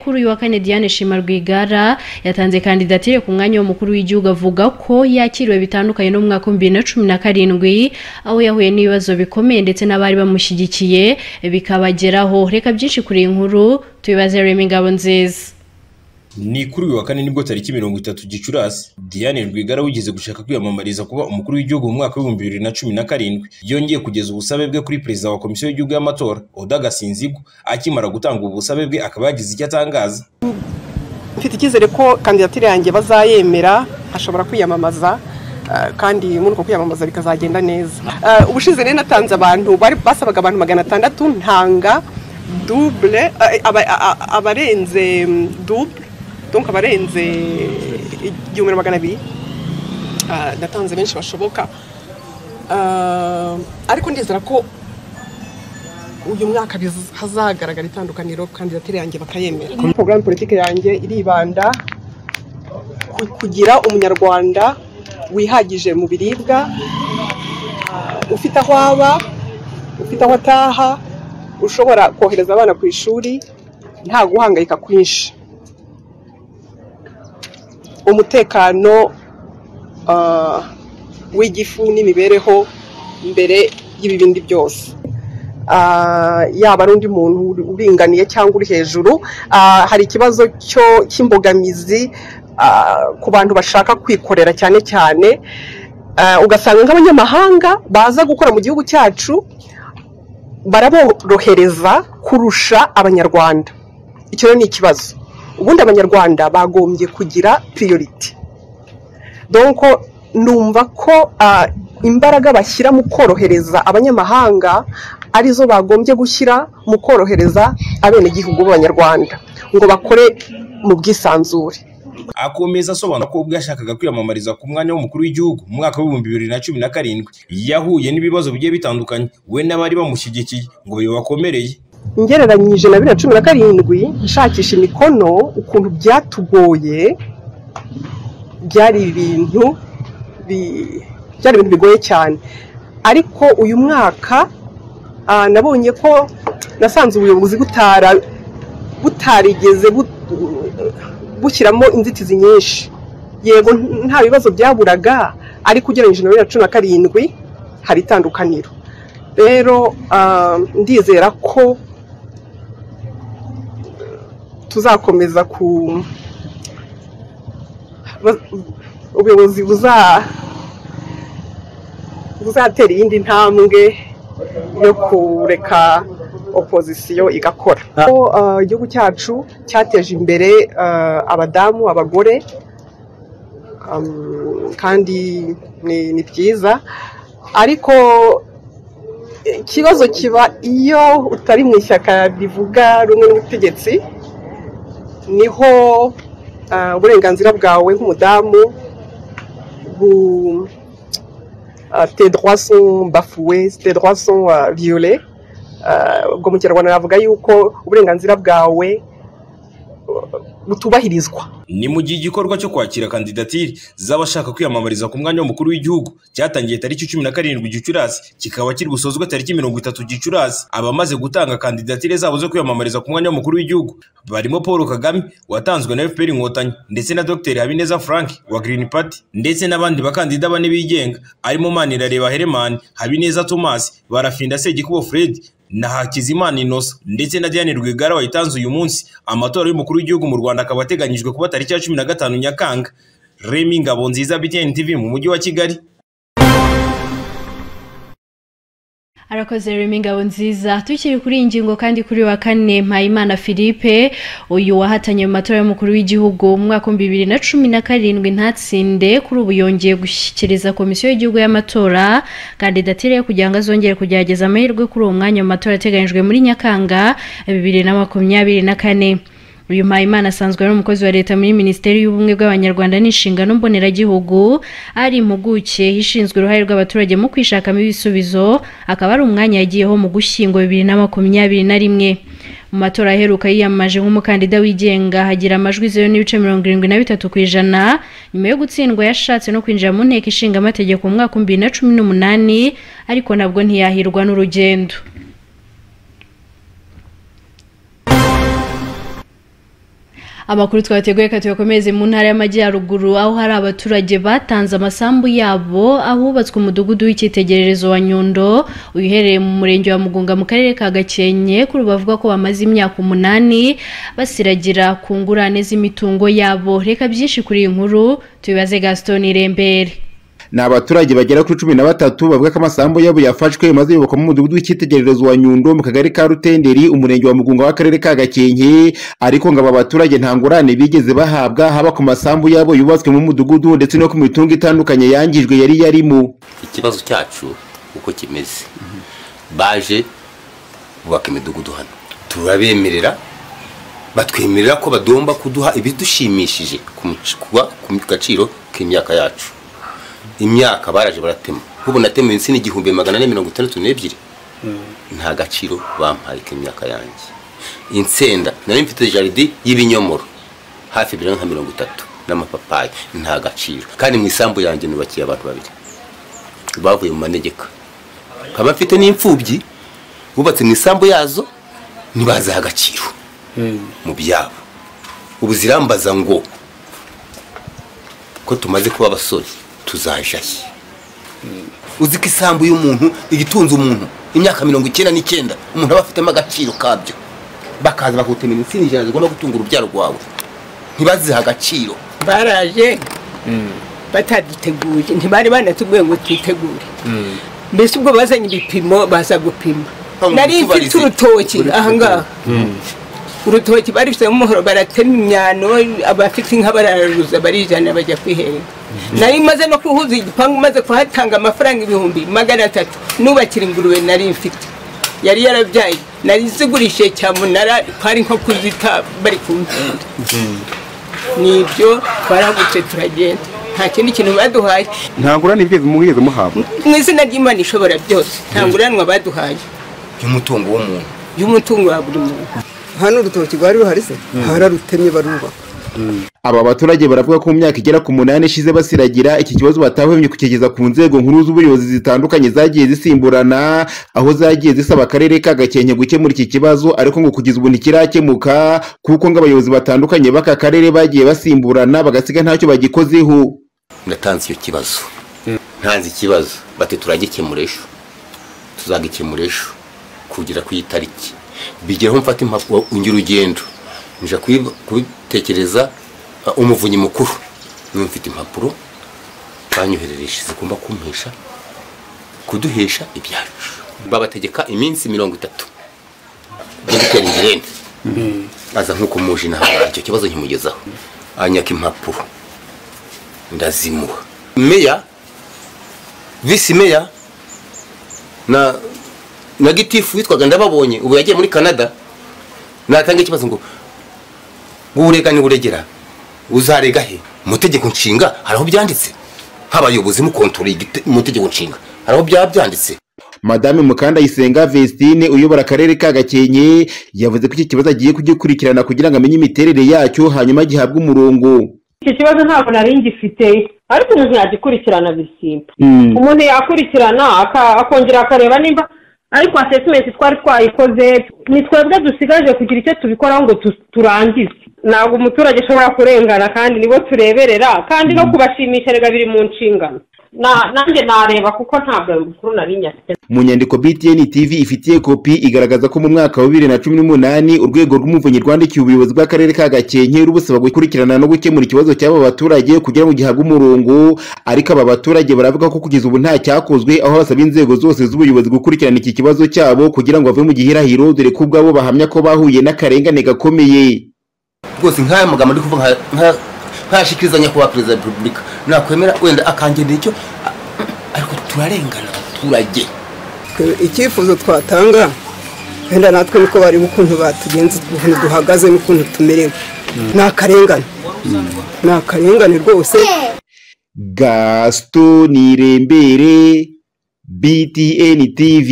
kuri uyu wa kane Diane Shima Rwigara yatanze kandidatire ku mwanya w'umukuru w'igihugu avuga ko yakiriwe bitandukanye no mu mwaka w'ibihumbi bibiri na cumi na karindwi aho yahuye n'ibibazo bikomeye ndetse n'abari bamushyigikiye bikabageraho reka byinshi kuri iyi nkuru tubibaze Remy Ngabonziza ni kuri uyu wa kane nibwo tariki mirongo itatu gicurasi diane rwigara wigeze gushaka kwiyamamariza kuba umukuru w'igihugu mu mwaka w'ibihumbi bibiri na cumi na karindwi yongeye kugeza ubusabe bwe kuri perezida wa komisiyo y'igihugu y'amatora oda gasinzigwa akimara gutanga ubu busabe bwe akaba yagize icyo atangaza mfite icyizere ko kandidatire yanjye bazayemera ashobora kwiyamamaza kandi muri uko kwiyamamaza bikazagenda neza ubushize rero natanze abantu basabaga abantu magana atandatu ntanga dubure abarenze dubure donka abarenze igihumbi na magana abiri natanze benshi bashoboka ariko ndizera ko uyu mwaka hazagaragara itandukaniro kandidatire yanjye bakayemera porogaramu politiki yanjye iribanda kugira umunyarwanda wihagije mu biribwa ufite aho aba ufite aho ataha ushobora kohereza abana ku ishuri nta guhangayika kwinshi umutekano w'igifu n'imibereho mbere y'ibi bindi byose yaba ari undi muntu uringaniye cyangwa uri hejuru hari ikibazo cy'imbogamizi ku bantu bashaka kwikorera cyane cyane ugasanga nk'abanyamahanga baza gukora mu gihugu cyacu baraborohereza kurusha abanyarwanda icyo ni ikibazo ubundi abanyarwanda bagombye kugira piriyoriti donko numva ko imbaraga bashyira mu korohereza abanyamahanga arizo bagombye gushyira mu korohereza abenegihugu b'abanyarwanda ngo bakore mu bwisanzure akomeza asobanura ko ubwo yashakaga kwiyamamariza ku mwanya w'umukuru w'igihugu mu mwaka w'ibihumbi bibiri na cumi na karindwi yahuye n'ibibazo bigiye bitandukanye we n'abari bamushyigikiye ngo bibakomereye ngereranyije na bibiri na cumi na karindwi nshakisha imikono ukuntu byatugoye byari ibintu byari ibintu bigoye cyane ariko uyu mwaka nabonye ko nasanze ubuyobozi butarigeze bushyiramo inzitizi nyinshi yego nta bibazo byaburaga ariko ugereranyije na bibiri na cumi na karindwi hari itandukaniro rero ndizera ko tuzakomeza ku ubuyobozi buzatera iyindi ntambwe yo kureka opozisiyo igakora igihugu cyacu cyateje imbere abadamu abagore kandi ni byiza ariko ikibazo kiba iyo utari mu ishyaka rivuga rumwe n'ubutegetsi niho uburenganzira bwawe nk'umudamu tedroison bafuwe tedroison viyole ubwo mu kinyarwanda navuga yuko uburenganzira bwawe butubahirizwa ni mu gihe igikorwa cyo kwakira kandidatire z'abashaka kwiyamamariza ku mwanya w'umukuru w'igihugu cyatangiye tariki cumi na karindwi gicurasi kikaba kiri busozwe tariki mirongo itatu gicurasi abamaze gutanga kandidatire zabo zo kwiyamamariza ku mwanya w'umukuru w'igihugu barimo paul kagame watanzwe na fpr inkotanyi ndetse na dr habineza frank wa green party ndetse n'abandi bakandida bane bigenga arimo manirareba heremani habineza thomas barafinda segikubo fred na Hakizimana Innocent ndetse na Diane Rwigara wayitanze uyu munsi amatora y'umukuru w'igihugu mu Rwanda akaba ateganyijwe kuba tariki ya cumi na gatanu Nyakanga Remy Ngabonziza BTN TV mu mujyi wa Kigali arakoze remi ngabo nziza tukiri kuri iyi ngingo kandi kuri wa kane mpayimana philippe uyu wahatanye mu matora y'umukuru w'igihugu mu mwaka w'ibihumbi bibiri na cumi na karindwi ntatsinde kuri ubu yongeye gushyikiriza komisiyo y'igihugu y'amatora kandidatire kugira ngo azongere kugerageza amahirwe kuri uwo mwanya mu matora ateganyijwe muri nyakanga bibiri na makumyabiri na kane uyu mpayimana asanzwe ari umukozi wa leta muri minisiteri y'ubumwe bw'abanyarwanda n'inshingano mboneragihugu ari impuguke ishinzwe uruhare rw'abaturage mu kwishakamo ibisubizo akaba ari umwanya yagiyeho mu gushyingo bibiri na makumyabiri na rimwe mu matora aheruka yiyamamaje nk'umukandida wigenga hagira amajwi zeru n'ibice mirongo irindwi na bitatu ku ijana nyuma yo gutsindwa yashatse no kwinjira mu nteko ishinga amategeko mu mwaka w'ibihumbi bibiri na cumi n'umunani ariko nabwo ntiyahirwa n'urugendo amakuru twateguye reka tuyakomeze mu ntara y'amajyaruguru aho hari abaturage batanze amasambu yabo ahubatswe umudugudu w'icyitegererezo wa nyundo uherereye mu murenge wa mugunga mu karere ka gakenke kuri ubu bavuga ko bamaze imyaka umunani basiragira ku ngurane z'imitungo yabo reka byinshi kuri iyi nkuru tubibaze gaston irembere ni abaturage bagera kuri cumi na batatu bavuga ko amasambu yabo yafashwe maze yubakwamo umudugudu w'icyitegererezo wa nyundo mu kagari ka rutenderi umurenge wa mugunga w'akarere ka gakenke ariko ngo aba baturage nta ngurane bigeze bahabwa haba ku masambu yabo yubatswe mu mudugudu ndetse no ku mitungo itandukanye yangijwe yari yarimo ikibazo cyacu uko kimeze baje bubaka imidugudu hano turabemerera batwemerera ko bagomba kuduha ibidushimishije ku gaciro k'imyaka yacu imyaka baraje baratema nk'ubu natema insina igihumbi magana ane mirongo itandatu n'ebyiri nta gaciro bampaye k'imyaka yanjye insenda nari mfite jaride y'ibinyomoro hafi ebyiri nka mirongo itatu n'amapapayi nta gaciro kandi mu isambu yanjye nubakiye abantu babiri bavuye mu manegeka nkaba mfite n'imfubyi bubatse mu isambu yazo ntibaziha agaciro mu byabo ubu zirambaza ngo ko tumaze kuba abasore tuzajaye uzi ko isambu y'umuntu igitunze umuntu imyaka mirongo icyenda n'icyenda umuntu aba afitemo agaciro kabyo bakaza bakutemera insina ijana zigomba gutunga urubyaro rwawe ntibazihe agaciro baraje bataduteguye ntibari banatubwiye ngo twitegure mbese ubwo bazanye ibipimo baza gupima nari mfite urutoki ahangaha urutoki barifitemo umuhoro baratema imyano abafite inka bararuza barijana bajya kwiherera nari maze no kuhuza igipangu maze kuhatanga amafaranga ibihumbi magana atatu nubakira ingurube nari mfite yari yarabyaye nari zigurishije cyamunara twari nko kuzita bari kumvunda ni ibyo twarahagutse turagenda nta kindi kintu baduhaye nta ngurane ibyo muheze muhabwa mu izina ry'imana ishobora byose nta nguranwa baduhaye y'umutungo w'umuntu y'umutungo wa buri muntu hano urutoki rwari ruhari se bararutemye barubaka aba baturage baravuga ko mu myaka igera ku munani ishize basiragira iki kibazo batahwemye kukigeza ku nzego nkuru z'ubuyobozi zitandukanye zagiye zisimburana aho zagiye zisaba akarere ka gakenke gukemura iki kibazo ariko ngo kugeza ubu ntikirakemuka kuko ngo abayobozi batandukanye b'aka karere bagiye basimburana bagasiga ntacyo bagikozeho natanze icyo kibazo ntanze ikibazo bati turagikemura ejo tuzagikemura ejo kugera ku itariki bigeraho mfata impapuro ungira urugendo nje kubitekereza umuvunyi mukuru niba mfite impapuro banyoherereje zigomba kumpesha kuduhesha ibyacu babategeka iminsi mirongo itatu yo gutera ingirende aza nk'uko muje inaha icyo kibazo nkimugezaho anyaka impapuro ndazimuha meya visi meya na na gitifu witwaga ndababonye ubu yagiye muri canada natanga ikibazo ngo urega uregera uzarega he mu tegeko nshinga hari aho byanditse nk'abayobozi mukontorora mu tegeko nshinga hari aho byaba byanditse madame mukandayisenga vestine uyobora akarere ka gakenke yavuze ko iki kibazo agiye kugikurikirana kugira ngo amenye imiterere yacyo hanyuma gihabwe umurongo iki kibazo ntabwo nari ngifite ariko umuntu yagikurikirana bisimba umuntu yakurikirana akongera akareba nimba ariko asesimenti twari twayikoze ni twebwe dusigaje kugira icyo tubikoraho ngo turangize ntabwo umuturage ashobora kurengana kandi nibo tureberera kandi no kubashimisha rega biri mu nshingano nanjye nareba kuko ntabwo ayo makuru nari nyafite mu nyandiko btn tv ifitiye kopi igaragaza ko mu mwaka wa bibiri na cumi n'umunani urwego rw'umuvunyi rwandikiye ubuyobozi bw'akarere ka gakenke rubusaba gukurikirana no gukemura ikibazo cy'aba baturage kugira ngo gihabwe umurongo ariko aba baturage baravuga ko kugeza ubu nta cyakozwe aho basaba inzego zose z'ubuyobozi gukurikirana iki kibazo cyabo kugira ngo bave mu gihirahiro dore ko ubwabo bahamya ko bahuye n'akarengane gakomeye rwose nk'aya magambo ari kuvuga ntashikiriza nyakubahwa perezida wa repubulika nakwemera wenda akangenera icyo ariko turarengana abaturage icyifuzo twatanga wenda natwe niko bareba ukuntu batugenze ukuntu duhagaze n'ukuntu tumerewe ni akarengane ni akarengane rwose gasito nirembere btn tv